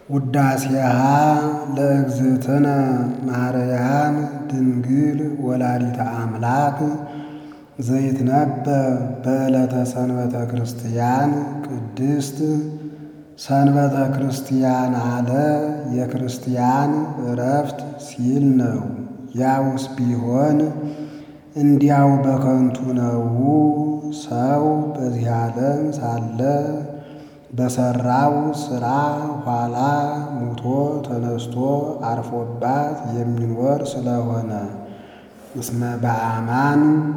ውዳሴሃ ለእግዝእትነ ማርያም ድንግል ወላዲተ አምላክ ዘይትነበብ በዕለተ ሰንበተ ክርስቲያን ቅድስት ሰንበተ ክርስቲያን አለ የክርስቲያን ዕረፍት ሲል ነው። ያውስ ቢሆን እንዲያው በከንቱ ነው። ሰው በዚህ ዓለም ሳለ በሠራው ሥራ ኋላ ሙቶ ተነስቶ አርፎባት የሚኖር ስለሆነ እስመ በአማን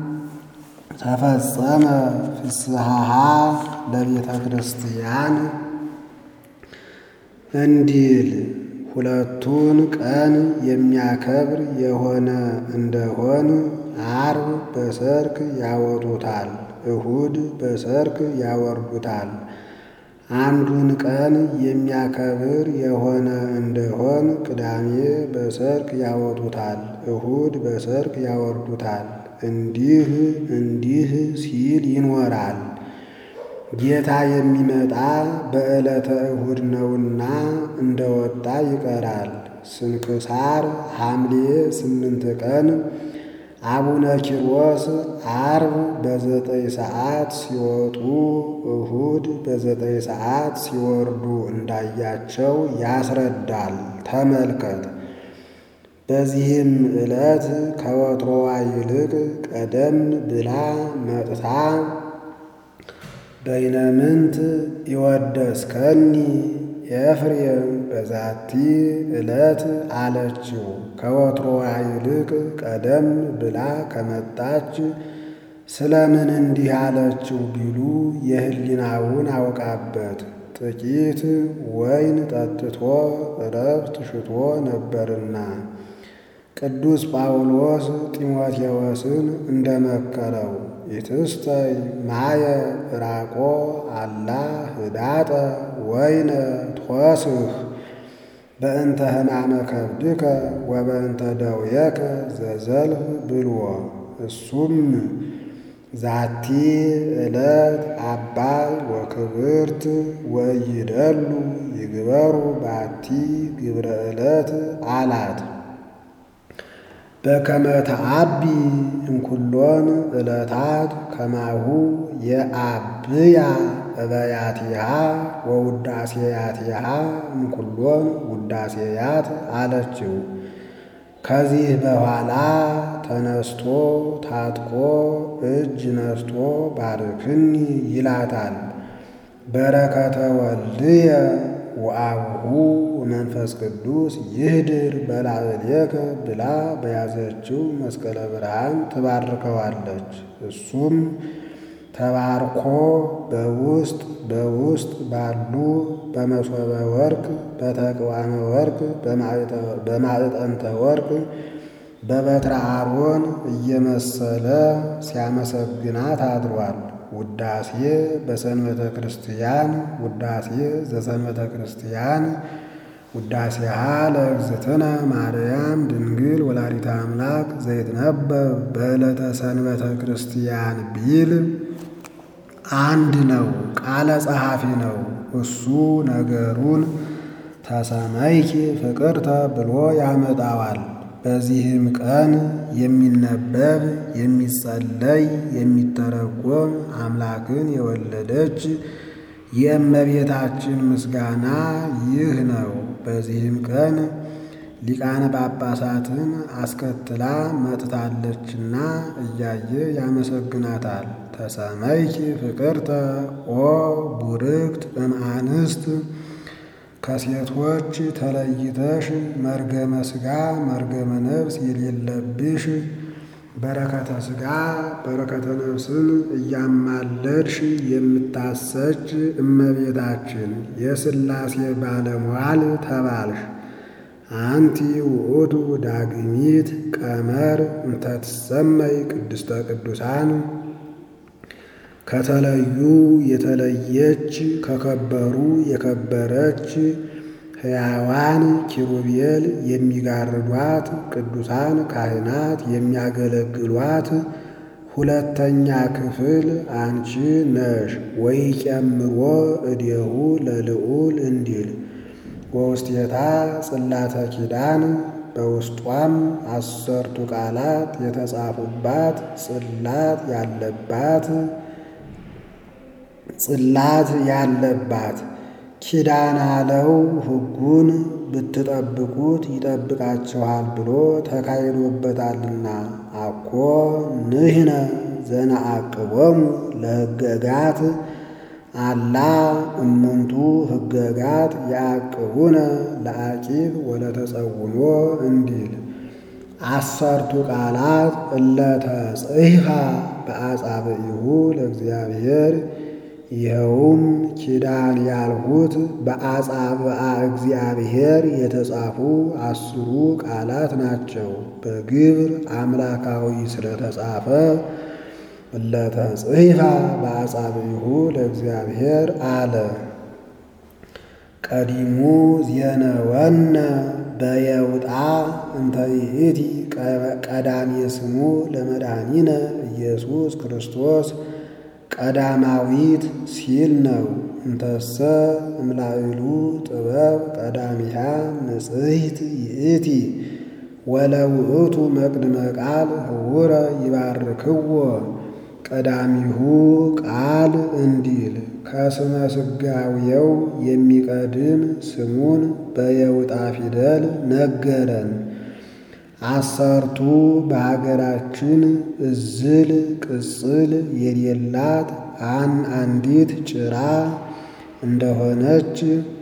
ተፈጸመ ፍስሐሃ ለቤተ ክርስቲያን እንዲል ሁለቱን ቀን የሚያከብር የሆነ እንደሆን ዓርብ በሰርክ ያወጡታል፣ እሁድ በሰርክ ያወርዱታል። አንዱን ቀን የሚያከብር የሆነ እንደሆን ቅዳሜ በሰርክ ያወጡታል፣ እሁድ በሰርክ ያወርዱታል። እንዲህ እንዲህ ሲል ይኖራል። ጌታ የሚመጣ በዕለተ እሁድ ነውና እንደወጣ ይቀራል። ስንክሳር ሐምሌ ስምንት ቀን አቡነ ኪሮስ ዓርብ በዘጠኝ ሰዓት ሲወጡ እሁድ በዘጠኝ ሰዓት ሲወርዱ እንዳያቸው ያስረዳል። ተመልከት። በዚህም ዕለት ከወትሮዋ ይልቅ ቀደም ብላ መጥታ በይነምንት ይወደስከኒ ኤፍሬም በዛቲ ዕለት አለችው። ከወትሮዋ ይልቅ ቀደም ብላ ከመጣች ስለምን እንዲህ አለችው ቢሉ የሕሊናውን አውቃበት ጥቂት ወይን ጠጥቶ ዕረፍት ሽቶ ነበርና ቅዱስ ጳውሎስ ጢሞቴዎስን እንደመከረው ኢትስተይ ማየ ዕራቆ አላ ህዳጠ ወይነ ትወስህ በእንተ ሕማመ ከብድከ ወበእንተ ደውየከ ዘዘልፍ ብልዎ። እሱም ዛቲ ዕለት አባይ ወክብርት ወይደሉ ይግበሩ ባቲ ግብረ ዕለት አላት። በከመ ተአቢ እምኩሎን ዕለታት ከማሁ የአብያ እበያቲሃ ወውዳሴያቲሃ እምኩሎን ውዳሴያት አለችው። ከዚህ በኋላ ተነስቶ ታጥቆ እጅ ነስቶ ባርክኒ ይላታል። በረከተ ወልድየ ወአቡሁ ወመንፈስ ቅዱስ ይህድር በላዕሌከ ብላ በያዘችው መስቀለ ብርሃን ትባርከዋለች። እሱም ተባርኮ በውስጥ በውስጥ ባሉ በመሶበ ወርቅ፣ በተቅዋመ ወርቅ፣ በማዕጠንተ ወርቅ፣ በበትረ አሮን እየመሰለ ሲያመሰግናት አድሯል። ውዳሴ በሰንበተ ክርስቲያን ውዳሴ ዘሰንበተ ክርስቲያን ውዳሴሃ ለእግዝእትነ ማርያም ድንግል ወላዲተ አምላክ ዘይትነበብ በዕለተ ሰንበተ ክርስቲያን ቢል አንድ ነው፣ ቃለ ጸሐፊ ነው። እሱ ነገሩን ተሰመይኪ ፍቅርተ ብሎ ያመጣዋል። በዚህም ቀን የሚነበብ የሚጸለይ የሚተረጎም አምላክን የወለደች የእመቤታችን ምስጋና ይህ ነው። በዚህም ቀን ሊቃነ ጳጳሳትን አስከትላ መጥታለችና እያየ ያመሰግናታል። ተሰመይኪ ፍቅርተ ኦ ቡርክት እምአንስት ከሴቶች ተለይተሽ መርገመ ሥጋ መርገመ ነፍስ የሌለብሽ በረከተ ሥጋ በረከተ ነፍስን እያማለድሽ የምታሰጭ እመቤታችን የሥላሴ ባለሟል ተባልሽ። አንቲ ውእቱ ዳግሚት ቀመር እንተትሰመይ ቅድስተ ቅዱሳን ከተለዩ የተለየች ከከበሩ የከበረች ሕያዋን ኪሩቤል የሚጋርዷት ቅዱሳን ካህናት የሚያገለግሏት ሁለተኛ ክፍል አንቺ ነሽ። ወይጨምሮ እዴሁ ለልዑል እንዲል ወውስቴታ ጽላተ ኪዳን በውስጧም አሰርቱ ቃላት የተጻፉባት ጽላት ያለባት ጽላት ያለባት ኪዳን አለው ሕጉን ብትጠብቁት ይጠብቃችኋል ብሎ ተካሂዶበታልና። አኮ ንሕነ ዘነአቅቦሙ ለሕገጋት አላ እሙንቱ ሕገጋት ያዕቅቡነ ለአቂብ ወለተጸውሞ እንዲል አሰርቱ ቃላት እለተጽሕፋ በአጻብዒሁ ለእግዚአብሔር ይኸውም ኪዳን ያልሁት በአጻብዓ እግዚአብሔር የተጻፉ አስሩ ቃላት ናቸው። በግብር አምላካዊ ስለተጻፈ እለተጽሕፋ በአጻብዒሁ ለእግዚአብሔር አለ። ቀዲሙ ዜነወነ በየውጣ እንተ ይእቲ ቀዳሜ ስሙ ለመድኃኒነ ኢየሱስ ክርስቶስ ቀዳማዊት ሲል ነው። እንተሰ እምላዕሉ ጥበብ ቀዳሚሃ ንጽሕት ይእቲ ወለውእቱ መቅድመ ቃል ህውረ ይባርክዎ ቀዳሚሁ ቃል እንዲል ከስመ ሥጋዌው የሚቀድም ስሙን በየውጣ ፊደል ነገረን። አሰርቱ በሀገራችን እዝል ቅጽል የሌላት አን አንዲት ጭራ እንደሆነች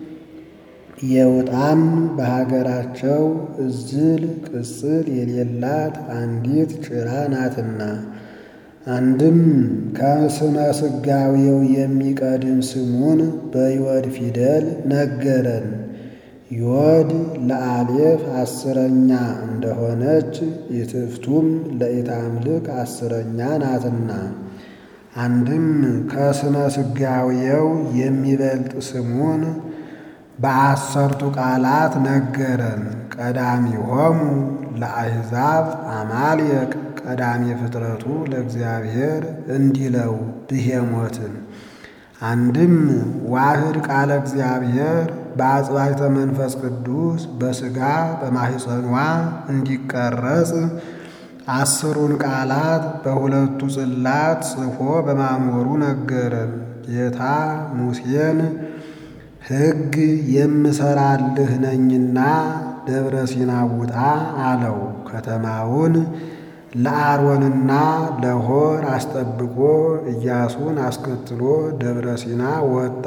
የውጣም በሀገራቸው እዝል ቅጽል የሌላት አንዲት ጭራ ናትና። አንድም ከስመ ሥጋዌው የሚቀድም ስሙን በይወድ ፊደል ነገረን። ዮድ ለአሌፍ አስረኛ እንደሆነች ኢትፍቱም ለኢታምልክ አስረኛ ናትና። አንድም ከስመ ሥጋዌው የሚበልጥ ስሙን በአሰርቱ ቃላት ነገረን። ቀዳሚሆሙ ለአሕዛብ አማልየቅ ቀዳሚ ፍጥረቱ ለእግዚአብሔር እንዲለው ብሄሞትን አንድም ዋህድ ቃለ እግዚአብሔር በአጽባይተ መንፈስ ቅዱስ በሥጋ በማሕፀኗ እንዲቀረጽ አስሩን ቃላት በሁለቱ ጽላት ጽፎ በማኖሩ ነገረን። ጌታ ሙሴን ሕግ የምሰራልህ ነኝና ደብረ ሲና ውጣ አለው። ከተማውን ለአሮንና ለሆር አስጠብቆ ኢያሱን አስከትሎ ደብረ ሲና ወጣ።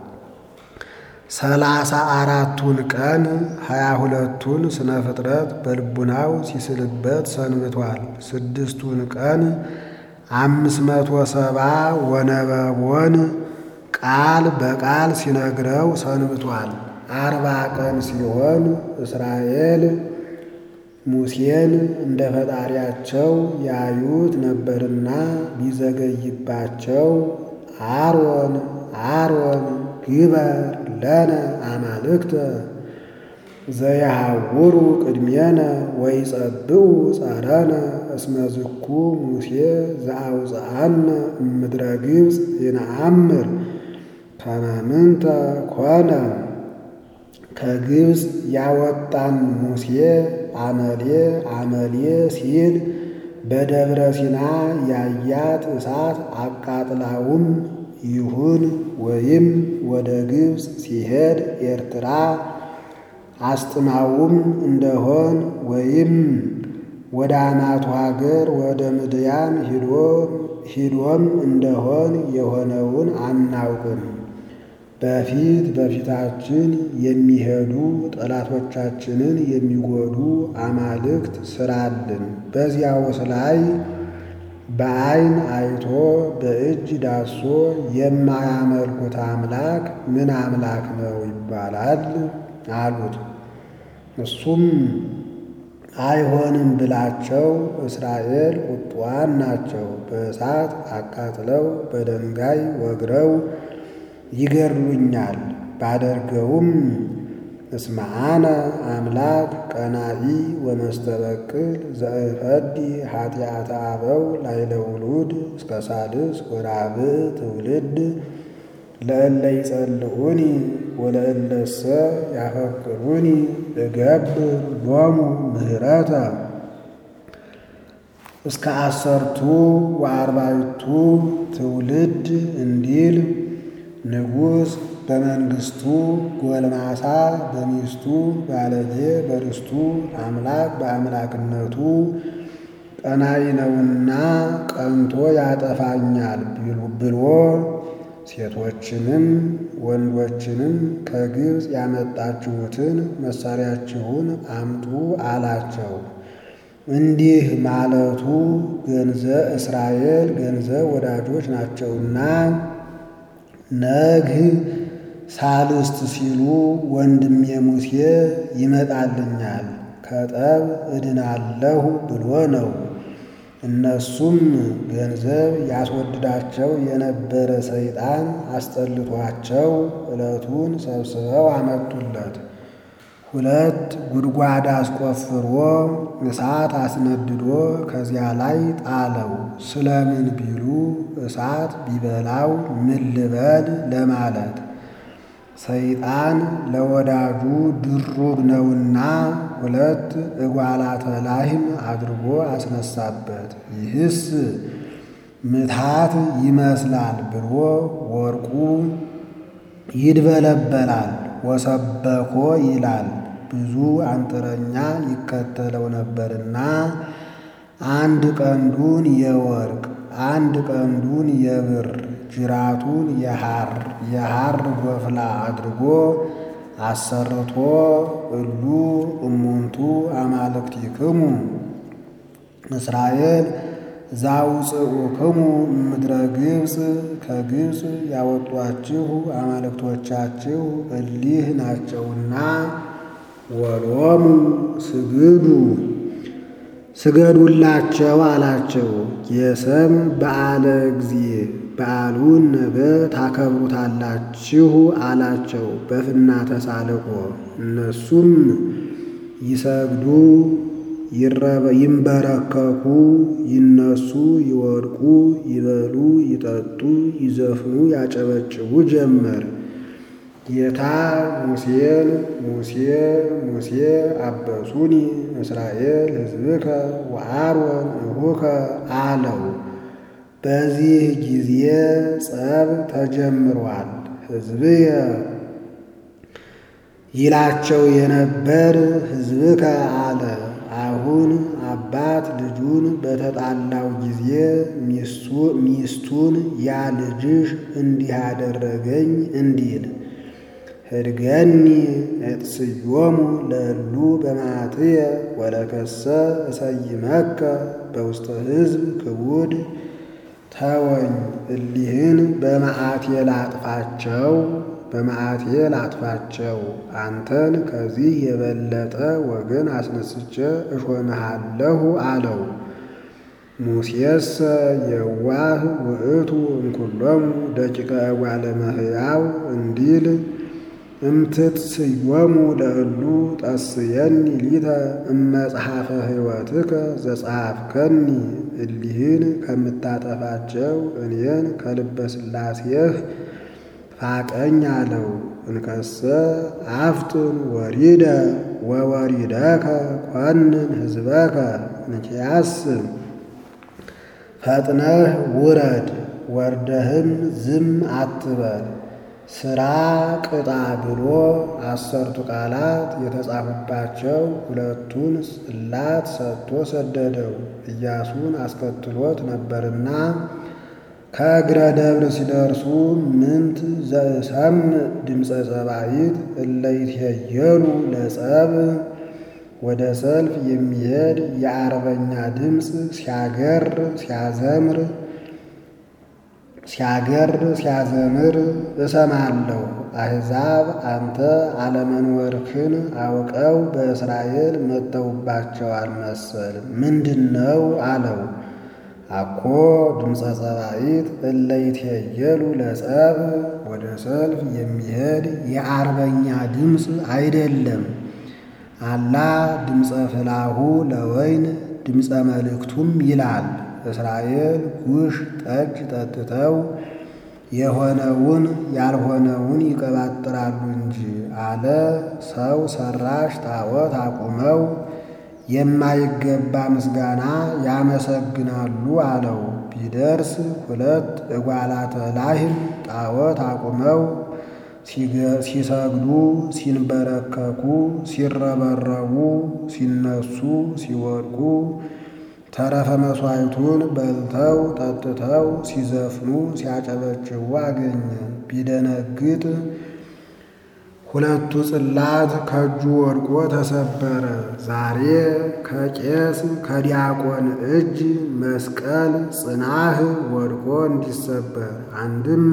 ሰላሳ አራቱን ቀን ሀያ ሁለቱን ስነ ፍጥረት በልቡናው ሲስልበት ሰንብቷል። ስድስቱን ቀን አምስት መቶ ሰባ ወነበቦን ቃል በቃል ሲነግረው ሰንብቷል። አርባ ቀን ሲሆን እስራኤል ሙሴን እንደ ፈጣሪያቸው ያዩት ነበርና ቢዘገይባቸው አሮን አሮን ግበር ለነ አማልክተ ዘያሐውሩ ቅድሜነ ወይጸብኡ ጸረነ እስመ ዝኩ ሙሴ ዘአውፅአነ እምድረ ግብፅ ይነአምር ከመ ምንተ ኮነ ከግብፅ ያወጣን ሙሴ አመሌ አመሌ ሲል በደብረ ሲና ያያት እሳት አቃጥላውም ይሁን ወይም ወደ ግብፅ ሲሄድ ኤርትራ አስጥማውም እንደሆን ወይም ወደ አናቱ ሀገር ወደ ምድያም ሂዶም እንደሆን የሆነውን አናውቅም። በፊት በፊታችን የሚሄዱ ጠላቶቻችንን የሚጎዱ አማልክት ስራልን። በዚያውስ ላይ በዓይን አይቶ በእጅ ዳሶ የማያመልኩት አምላክ ምን አምላክ ነው ይባላል አሉት። እሱም አይሆንም ብላቸው እስራኤል ቁጡዋን ናቸው። በእሳት አቃጥለው በድንጋይ ወግረው ይገድሉኛል። ባደርገውም እስመ አነ አምላክ ቀናኢ ወመስተበቅል ዘእፈዲ ኃጢአተ አበው ላዕለ ውሉድ እስከ ሳልስ ወራብዕ ትውልድ ለእለ ይጸልዑኒ ወለእለሰ ያፈቅሩኒ እገብር ሎሙ ምህረተ እስከ አሰርቱ ወአርባዕቱ ትውልድ እንዲል ንጉሥ በመንግሥቱ ጎልማሳ በሚስቱ ባለጌ በርስቱ አምላክ በአምላክነቱ ቀናኢ ነውና ቀንቶ ያጠፋኛል ብሎ ሴቶችንም ወንዶችንም ከግብፅ ያመጣችሁትን መሳሪያችሁን አምጡ አላቸው። እንዲህ ማለቱ ገንዘብ እስራኤል ገንዘብ ወዳጆች ናቸውና ነግህ ሳልስት ሲሉ ወንድሜ ሙሴ ይመጣልኛል ከጠብ እድናለሁ ብሎ ነው። እነሱም ገንዘብ ያስወድዳቸው የነበረ ሰይጣን አስጠልቷቸው ዕለቱን ሰብስበው አመጡለት። ሁለት ጉድጓድ አስቆፍሮ እሳት አስነድዶ ከዚያ ላይ ጣለው። ስለምን ቢሉ እሳት ቢበላው ምን ልበል ለማለት ሰይጣን ለወዳጁ ድሩግ ነውና ሁለት እጓላተ ላህም አድርጎ አስነሳበት። ይህስ ምትሃት ይመስላል ብሎ ወርቁ ይድበለበላል ወሰበኮ ይላል። ብዙ አንጥረኛ ይከተለው ነበርና አንድ ቀንዱን የወርቅ አንድ ቀንዱን የብር ጅራቱን የሐር የሐር ጎፍላ አድርጎ አሰርቶ እሉ እሙንቱ አማልክቲክሙ እስራኤል ዛውፅኡክሙ ምድረ ግብፅ ከግብፅ ያወጧችሁ አማልክቶቻችሁ እሊህ ናቸውና ወሎሙ ስግዱ ስገዱላቸው አላቸው። የሰም በዓለ ጊዜ በዓሉን ነገ ታከብሩታላችሁ አላቸው በፍና ተሳልቆ። እነሱም ይሰግዱ ይንበረከኩ፣ ይነሱ፣ ይወድቁ፣ ይበሉ፣ ይጠጡ፣ ይዘፍኑ፣ ያጨበጭቡ ጀመር። ጌታ ሙሴን ሙሴ ሙሴ አበሱኒ እስራኤል ሕዝብከ ወአሮን እሁከ አለው። በዚህ ጊዜ ጸብ ተጀምሯል። ሕዝብየ ይላቸው የነበር ሕዝብከ አለ። አሁን አባት ልጁን በተጣላው ጊዜ ሚስቱን ያ ልጅሽ እንዲህ አደረገኝ እንዲል ህድገኒ እጥስዮሙ ለእሉ በማትየ ወለከሰ እሰይመከ በውስተ ሕዝብ ክቡድ ተወኝ እሊህን በመዓቴ ላጥፋቸው በመዓቴ ላጥፋቸው አንተን ከዚህ የበለጠ ወገን አስነስቼ እሾምሃለሁ አለው። ሙሴሰ የዋህ ውእቱ እምኩሎሙ ደቂቀ እጓለ እመሕያው እንዲል እምትትስዮሙ ለእሉ ጠስየኒ ሊተ እመጽሐፈ ሕይወትከ ዘጸሐፍከኒ እሊህን ከምታጠፋቸው እኔን ከልበ ሥላሴህ ፋቀኝ አለው። እንከሰ አፍጥን ወሪደ ወወሪደከ ኮንን ሕዝበከ እንኪያስ ፈጥነህ ውረድ ወርደህም ዝም አትበል ሥራ ቅጣ ብሎ አሰርቱ ቃላት የተጻፉባቸው ሁለቱን ጽላት ሰጥቶ ሰደደው። ኢያሱን አስከትሎት ነበርና ከእግረ ደብር ሲደርሱ ምንት ዘእሰምዕ ድምፀ ጸባኢት እለ ይትሄየሉ ለጸብ ወደ ሰልፍ የሚሄድ የአርበኛ ድምፅ ሲያገር ሲያዘምር ሲያገር ሲያዘምር እሰማለሁ። አሕዛብ አንተ አለመኖርክን አውቀው በእስራኤል መጥተውባቸዋል መሰል ምንድን ነው አለው። አኮ ድምፀ ጸባኢት እለ ይትሄየሉ ለጸብ ወደ ሰልፍ የሚሄድ የአርበኛ ድምፅ አይደለም። አላ ድምፀ ፍላሁ ለወይን ድምፀ መልእክቱም ይላል። እስራኤል ጉሽ ጠጅ ጠጥተው የሆነውን ያልሆነውን ይቀባጥራሉ እንጂ አለ። ሰው ሰራሽ ጣዖት አቁመው የማይገባ ምስጋና ያመሰግናሉ አለው። ቢደርስ ሁለት እጓላተ ላህም ጣዖት አቁመው ሲሰግዱ፣ ሲንበረከኩ፣ ሲረበረቡ፣ ሲነሱ፣ ሲወድቁ ተረፈ መሥዋዕቱን በልተው ጠጥተው ሲዘፍኑ ሲያጨበጭቡ አገኘ። ቢደነግጥ ሁለቱ ጽላት ከእጁ ወድቆ ተሰበረ። ዛሬ ከቄስ ከዲያቆን እጅ መስቀል ጽናህ ወድቆ እንዲሰበር አንድም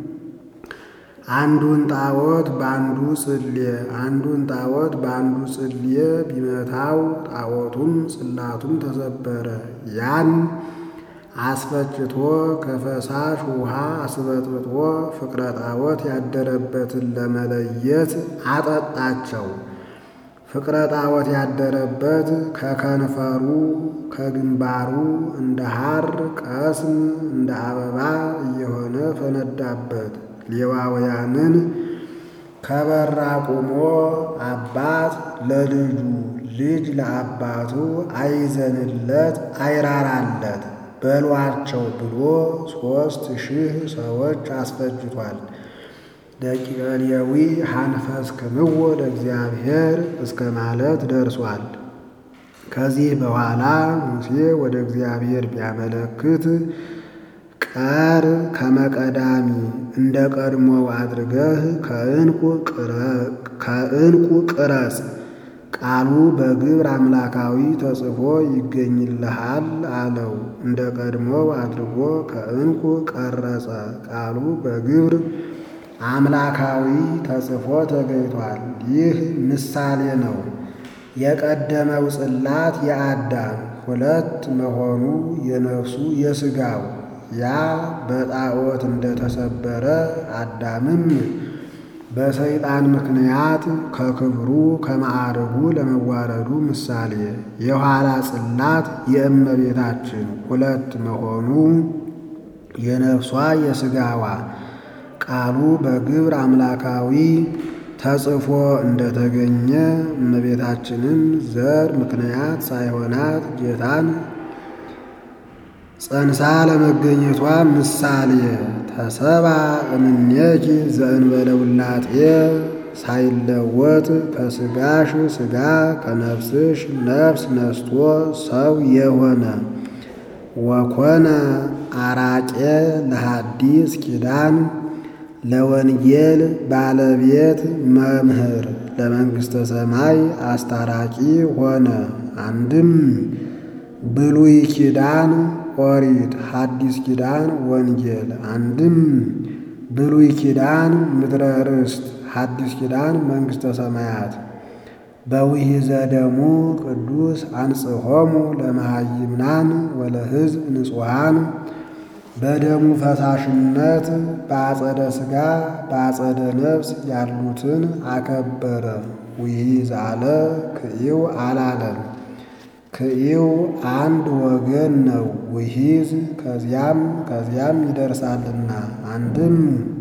አንዱን ጣዖት በአንዱ ጽሌ አንዱን ጣዖት በአንዱ ጽሌ ቢመታው ጣዖቱም ጽላቱም ተሰበረ። ያን አስፈጭቶ ከፈሳሽ ውሃ አስበጥብጦ ፍቅረ ጣዖት ያደረበትን ለመለየት አጠጣቸው። ፍቅረ ጣዖት ያደረበት ከከንፈሩ ከግንባሩ እንደ ሐር ቀስም እንደ አበባ እየሆነ ፈነዳበት። ሌዋውያንን ከበራ ቆሞ አባት ለልጁ ልጅ ለአባቱ አይዘንለት አይራራለት በሏቸው ብሎ ሦስት ሺህ ሰዎች አስፈጅቷል። ደቂቀ ሌዊ ሐንፈስ ክምዎ ለእግዚአብሔር እስከ ማለት ደርሷል። ከዚህ በኋላ ሙሴ ወደ እግዚአብሔር ቢያመለክት ቀር ከመቀዳሚ እንደ ቀድሞው አድርገህ ከዕንቁ ቅረጽ ቃሉ በግብር አምላካዊ ተጽፎ ይገኝልሃል አለው። እንደ ቀድሞው አድርጎ ከዕንቁ ቀረጸ። ቃሉ በግብር አምላካዊ ተጽፎ ተገኝቷል። ይህ ምሳሌ ነው። የቀደመው ጽላት የአዳም ሁለት መሆኑ የነፍሱ የሥጋው ያ በጣዖት እንደተሰበረ አዳምም በሰይጣን ምክንያት ከክብሩ ከማዕረጉ ለመዋረዱ ምሳሌ የኋላ ጽላት የእመቤታችን ሁለት መሆኑ የነፍሷ የሥጋዋ ቃሉ በግብር አምላካዊ ተጽፎ እንደተገኘ እመቤታችንን ዘር ምክንያት ሳይሆናት ጌታን ጸንሳ ለመገኘቷ ምሳሌ ተሰባ እምኔኪ ዘእንበለ ውላጤ ሳይለወጥ ከሥጋሽ ሥጋ ከነፍስሽ ነፍስ ነስቶ ሰው የሆነ ወኮነ አራቄ ለሐዲስ ኪዳን ለወንጌል ባለቤት መምህር ለመንግሥተ ሰማይ አስታራቂ ሆነ። አንድም ብሉይ ኪዳን ኦሪት፣ ሐዲስ ኪዳን ወንጌል። አንድም ብሉይ ኪዳን ምድረ ርስት፣ ሐዲስ ኪዳን መንግሥተ ሰማያት። በውሂዘ ደሙ ቅዱስ አንጽሖሙ ለመሃይምናን ወለሕዝብ ንጹሐን በደሙ ፈሳሽነት በአጸደ ሥጋ በአጸደ ነፍስ ያሉትን አከበረ። ውሂዝ አለ ክኢው አላለም። ክኢው አንድ ወገን ነው። ውሂዝ ከዚያም ከዚያም ይደርሳልና። አንድም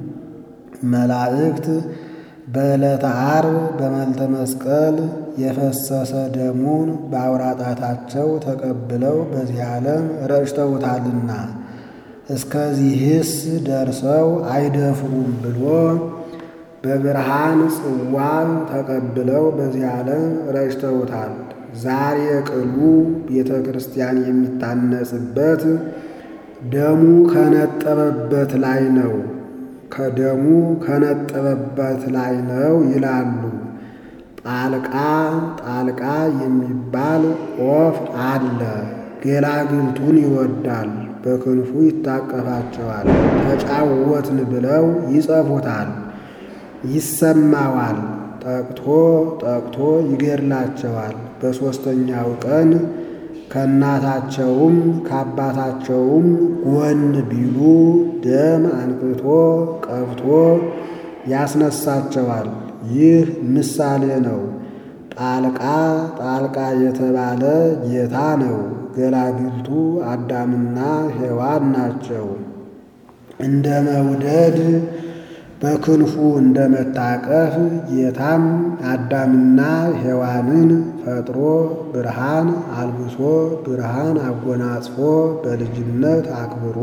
መላእክት በዕለተ ዓርብ በመልተ መስቀል የፈሰሰ ደሙን በአውራጣታቸው ተቀብለው በዚህ ዓለም ረጭተውታልና እስከዚህስ ደርሰው አይደፍሩም ብሎ በብርሃን ጽዋ ተቀብለው በዚህ ዓለም ረጭተውታል። ዛሬ ቅሉ ቤተ ክርስቲያን የሚታነጽበት ደሙ ከነጠበበት ላይ ነው ከደሙ ከነጠበበት ላይ ነው ይላሉ። ጣልቃ ጣልቃ የሚባል ወፍ አለ። ገላግልቱን ይወዳል፣ በክንፉ ይታቀፋቸዋል። ተጫወትን ብለው ይጸፉታል፣ ይሰማዋል። ጠቅቶ ጠቅቶ ይገድላቸዋል። በሦስተኛው ቀን ከእናታቸውም ከአባታቸውም ጎን ቢሉ ደም አንቅቶ ቀብቶ ያስነሳቸዋል። ይህ ምሳሌ ነው። ጣልቃ ጣልቃ የተባለ ጌታ ነው። ገላግልቱ አዳምና ሔዋን ናቸው። እንደ መውደድ በክንፉ እንደ መታቀፍ ጌታም አዳምና ሔዋንን ፈጥሮ ብርሃን አልብሶ ብርሃን አጎናጽፎ በልጅነት አክብሮ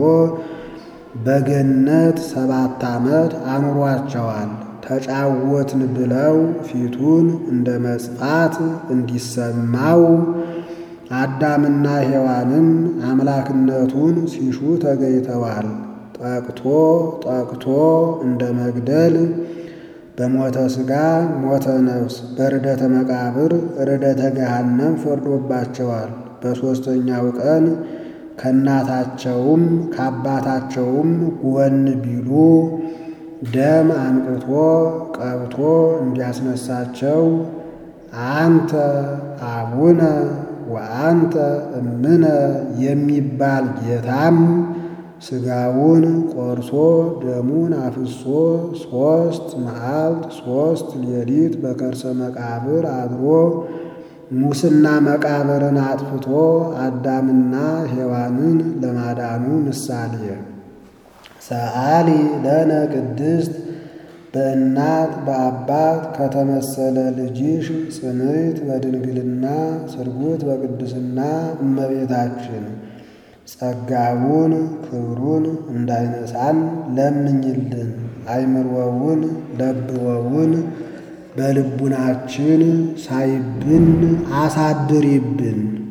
በገነት ሰባት ዓመት አኑሯቸዋል። ተጫወትን ብለው ፊቱን እንደ መጽፋት እንዲሰማው አዳምና ሔዋንም አምላክነቱን ሲሹ ተገኝተዋል። ጠቅቶ ጠቅቶ እንደ መግደል በሞተ ሥጋ ሞተ ነፍስ በርደተ መቃብር ርደተ ገሃነም ፈርዶባቸዋል። በሦስተኛው ቀን ከእናታቸውም ከአባታቸውም ጎን ቢሉ ደም አንቅቶ ቀብቶ እንዲያስነሳቸው አንተ አቡነ ወአንተ እምነ የሚባል ጌታም ሥጋውን ቆርሶ ደሙን አፍሶ ሦስት መዓልት ሦስት ሌሊት በከርሰ መቃብር አድሮ ሙስና መቃብርን አጥፍቶ አዳምና ሔዋንን ለማዳኑ ምሳሌ ሰአሊ ለነ ቅድስት በእናት በአባት ከተመሰለ ልጅሽ ጽንዕት በድንግልና ስርጉት በቅድስና እመቤታችን ጸጋውን ክብሩን እንዳይነሳን ለምኝልን። አይምሮውን ለብወውን በልቡናችን ሳይብን አሳድሪብን።